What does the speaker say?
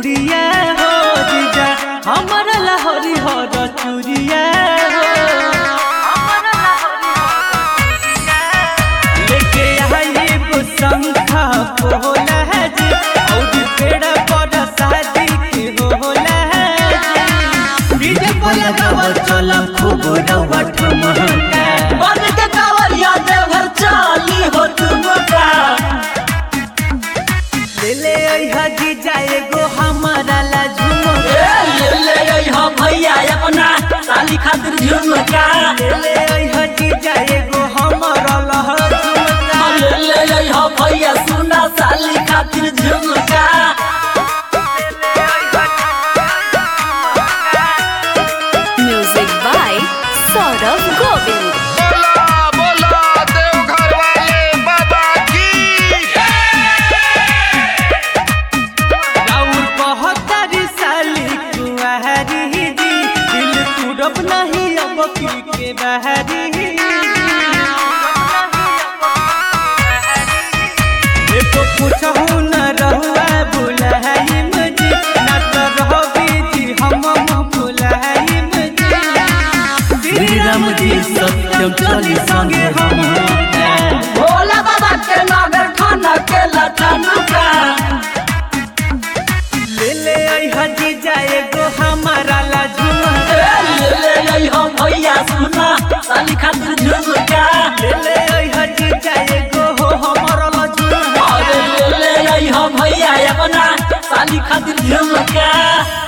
चूड़िया हो जीजा हमारा लहरी हो चूड़िया हो लेके आई शंखा बोला है जी और पेड़ पर शादी के होला है जी डीजे पर लगावल चलम खूब रवा ठमका बन के कावरिया देवघर चाली हो तुमका ले ले आई हाजी जाए गो हमारा ला झुमका ए, ले ले आई हो भैया अपना साली खातिर झुमका ले ले आई हाजी जाए गो हमारा ला झुमका ले ले आई हो भैया सुना साली खातिर झुमका Music by Saurav Govind. बोला बोला देवघर वाले बाबा की राउर बहत्तर साली कुंवारी जी दिल तुरब नहीं अब की के बहरी एको पूछहु न रहुआ बुलाही मुझे न तो रहोगी जी हम बुलाही मुझे श्री राम जी सत्यम चली संगे हम भोला बाबा के नगर खाना के लठनुका ले ले आई हजी जाए गो हमारा ला झुमका ए, ले ले आई हो भैया सुना साली खातिर झुमका ले ले आई हजी जाए गो हो हमारा ला झुमका अरे ले ले आई हो भैया अपना साली खातिर झुमका